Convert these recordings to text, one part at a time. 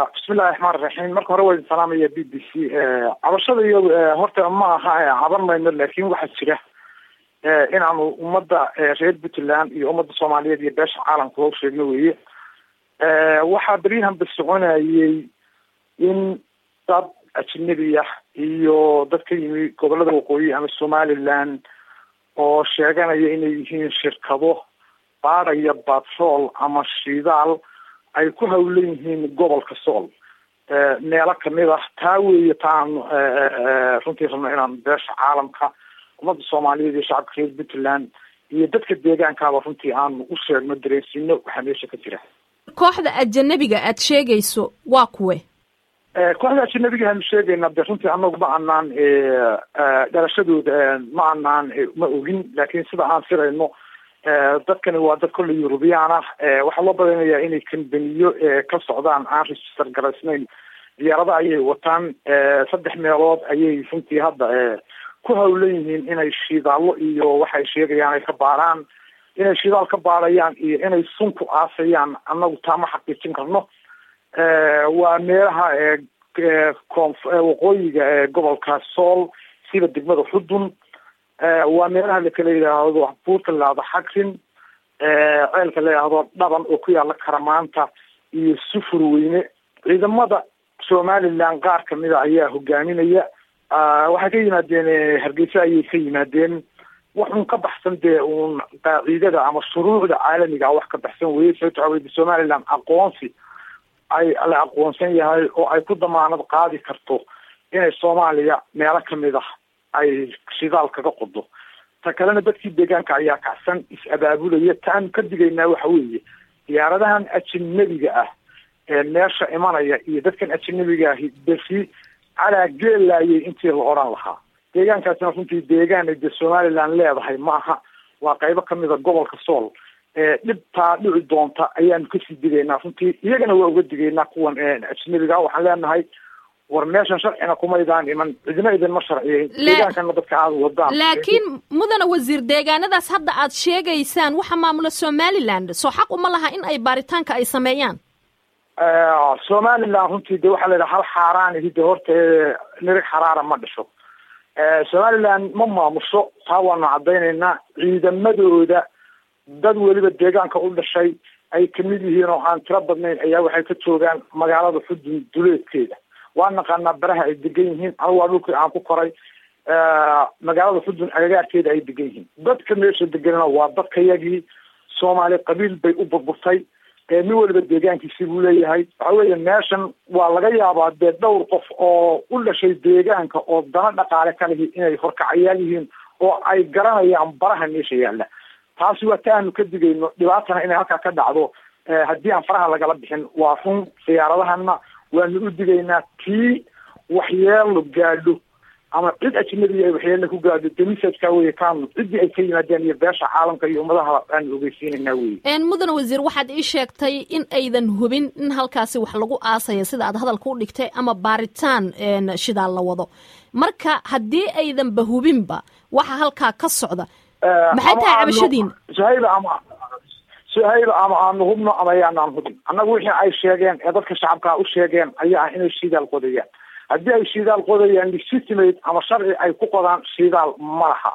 bismillahi raxmaan raxiim marka hore waa idin salaamaya b b c cabashada iyo horta ma aha caban mayno laakin waxaa jira inaanu ummadda reer puntland iyo ummadda soomaaliyeed iyo beesha caalamka u sheegno weye waxaa beryahan ba soconayay in dad ajnabi ah iyo dad ka yimi gobolada waqooyi ama somaliland oo sheeganaya inay yihiin shirkado baadhaya batrol ama shidaal ay ku hawlan yihiin gobolka sool meelo kamid ah taa weeye taan runtii rabno inaan beesha caalamka ummadda soomaaliyeed iyo shacabka reer puntland iyo dadka deegaankaaba runtii aanu u sheegno dareensiino waxaa meesha ka jira kooxda ajanabiga aad sheegayso waa kuwe kooxda ajanabiga aanu sheegayna de runtii anagu ma anaan dhalashadooda ma anaan ma ogin laakin sida aan firayno dadkani waa dad kolley eurubiyaan ah waxaa loo badanayaa inay kambaniyo ka socdaan aan register garaysnayn diyaarada ayay wataan saddex meelood ayay runtii hadda ku hawlan yihiin inay shidaallo iyo waxay sheegayaan ay ka baaraan inay shidaal ka baarayaan iyo inay sun ku aasayaan annagu taa ma xaqiijin karno waa meelaha koonf waqooyiga gobolka sool sida degmada xudun waa meelaha lakala yidhaahdo buurta laado xagrin ceelka la yidhaahdo dhaban oo ku yaala karamaanta iyo sufur weyne ciidamada somaliland qaar kamida ayaa hogaaminaya waxay ka yimaadeen hargeysa ayay ka yimaadeen wax un ka baxsan dee uun qaacidada ama shuruucda caalamiga wax ka baxsan weye sababto waxa wey somaliland aqoonsi ay la aqoonsan yahay oo ay ku damaanad qaadi karto inay soomaaliya meelo kamid ah ay shidaal kaga qodo ta kalena dadkii deegaanka ayaa kacsan is-abaabulaya taanu ka digaynaa waxa weeye diyaaradahan ajanabiga ah ee meesha imanaya iyo dadkan ajanabiga ahi besi calaa geelaayay intii la odhan lahaa deegaankaasina runtii deegaan ay dee somaliland leedahay ma aha waa qaybo kamida gobolka sool dhibtaa dhici doonta ayaanu kasii digaynaa runtii iyagana waa uga digaynaa kuwan ajnabiga waxaan leenahay war meeshan sharcina kumaydaan iman cidina idinma sharciyeyn deegaankana dadka aada wadaan laakiin mudana wasiir deegaanadaas hadda aad sheegaysaan waxa maamula somaliland soo xaq uma laha in ay baaritaanka ay sameeyaan somaliland runtii de waxaa la yidhaha hal xaaraanihi de horta nirig xaraara ma dhasho somaliland ma maamusho taa waanu caddaynaynaa ciidamadooda dad weliba deegaanka u dhashay ay kamid yihiin oo aan tiro badnayn ayaa waxay ka joogaan magaalada xudun duleedkeeda waa naqaanaa baraha ay degan yihiin anigu waa dhulkii aan ku koray magaalada xudun agagaarkeeda ay degan yihiin dadka meesha deganana waa dadkayagii soomaali qabiil bay u burburtay nin weliba deegaankiisi buu leeyahay waxa weeye meeshan waa laga yaabaa dee dhowr qof oo u dhashay deegaanka oo dana dhaqaale ka lihi inay horkacayaal yihiin oo ay garanayaan baraha meesha yaalla taasi waa ta aanu ka digayno dhibaatana inay halkaa ka dhacdo haddii aan faraha lagala bixin waa run siyaaradahana waanu u digaynaa tii waxyeelo gaadho ama cid ajnabiga ay waxyeelo ku gaadho demisadka weye kaanu ciddii ay ka yimaadeen iyo beesha caalamka iyo ummadaha aanu ogeysiinaynaa weye mudane wasiir waxaad ii sheegtay in aydan hubin in halkaasi wax lagu aasaya sida aad hadalka u dhigtay ama baaritaan shidaal la wado marka haddii aydanba hubinba waxa halkaa ka socda maxay tahay cabashadiina suhayba ama suhayba ama aanu hubno ama ayaanaan hubin annagu wixii ay sheegeen ee dadka shacabkaa u sheegeen ayaa ah inay shidaal qodayaan haddii ay shidaal qodayaan legitimate ama sharci ay ku qodaan shidaal ma laha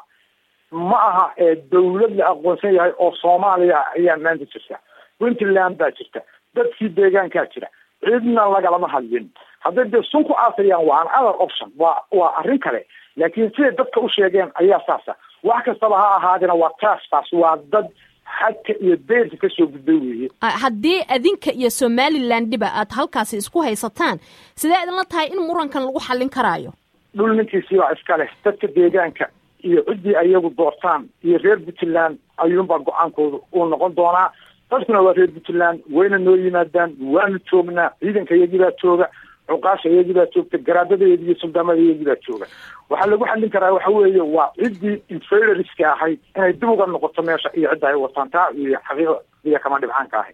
ma aha dawlad la aqoonsan yahay oo soomaaliya ayaa maanta jirta puntland baa jirta dadkii deegaankaa jira cidna lagalama hadlin hadday dee sun ku aasayaan waa an other option waa waa arrin kale laakiin siday dadka u sheegeen ayaa saasa wax kastaba ha ahaadina waa taasfaas waa dad xadka iyo beerka kasoo gudbay weeye haddii adinka iyo somalilandiba aad halkaasi isku haysataan sidee idinla tahay in murankan lagu xallin karaayo dhul ninkiisii baa iska leh dadka deegaanka iyo ciddii ayagu doortaan iyo reer puntland ayuunbaa go-aankooda uu noqon doonaa dadkuna waa reer puntland wayna noo yimaadaan waanu joognaa ciidanka iyagii baa jooga cuqaasha iyagii baa joogta garaadadeedi iyo suldaamada iyagii baa jooga waxaa lagu xallin karaa waxa weeye waa ciddii inferioriska ahayd inay dib uga noqoto meesha iyo cidda ay wataan taa iyo xaqiiqa iyo kama dhibcaanka ahay